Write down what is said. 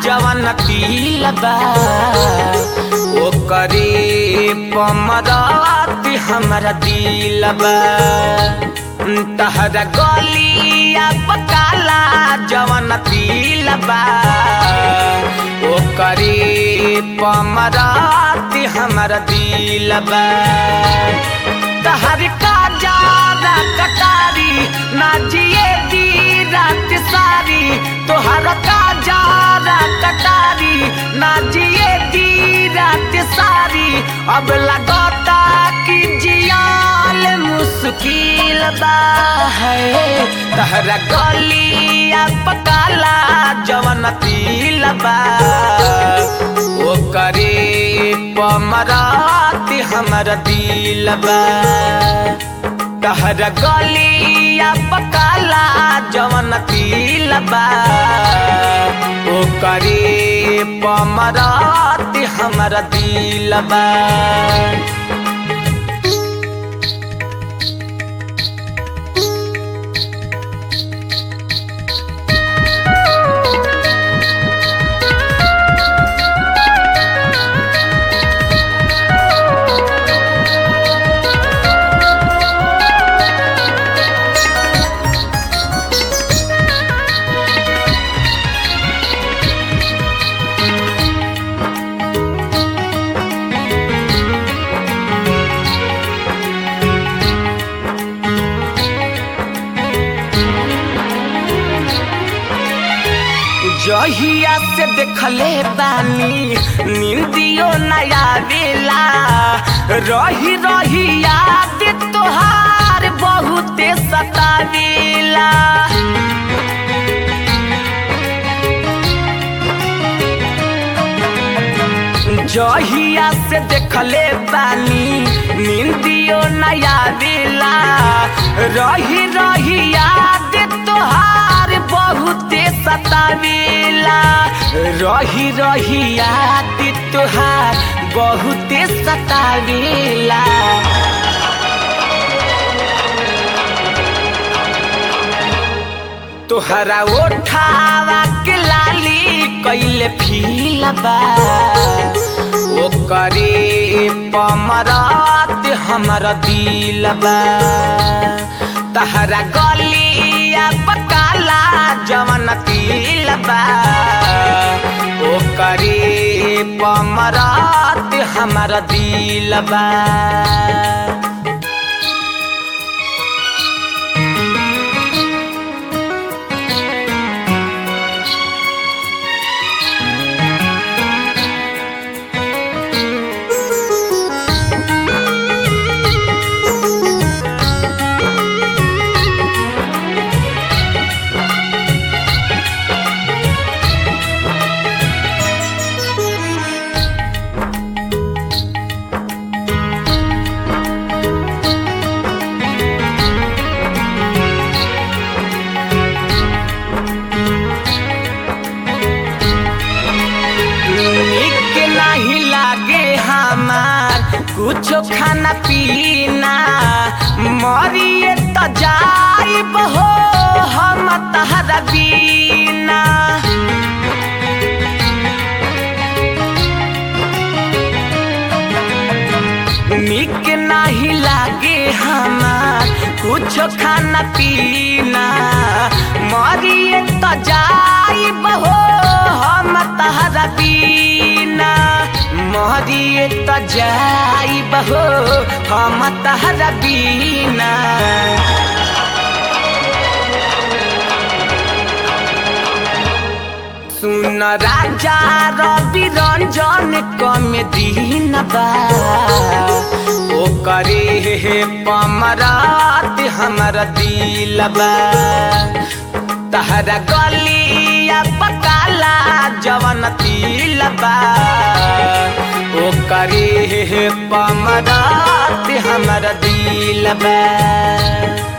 जवन तिलबा ओ करे पमरात हमरा दिलबा तहरा गलिया पकाला जवन तिलबा ओ करे पमरात हमरा दिलबा तहर का जादा कटारी ना जिए दी रात सारी तोहर का जादा कटारी ना जिए दी रात सारी अब लगता कि जियाल मुश्किल बा है तहरा गलिया पकाला जवन तिलबा ओ करे पमरात हमर दिलबा तहरा गलिया पकाला जवन तिलबा ओ करे पमरात हमर दिलबा जहिया से देखले बानी निंदियो नया बेला रही रही याद तोहार बहुते सतावेला जहिया से देखले बानी निंदियो नया बेला रही रही याद तोहार बहुते सतावेला रही रही याद तोहार बहुते सतावेला तोहरा ओठावा के लाली कैले फीलबा ओ करे पमरात हमर दिलबा तहरा गलिया पकाला जवन तिलबा ओ करे पमरात हमर दिलबा निक नहीं लागे हमार कुछो खाना पीना मरिए त जाइब हो हम तहरा बीना निक नहीं लागे हमार कुछो खाना पीना मरिए त जाइब हो हम तहरा बीना मरिए त जाइब हो हम तहरा बीना सुन राजा रवि रंजन कम दिन बा ओ करे हे पमरात हमर दिलबा तहरा गलिया पकाला जवन तिलबा ओ करे हे पमरात हमर दिलबा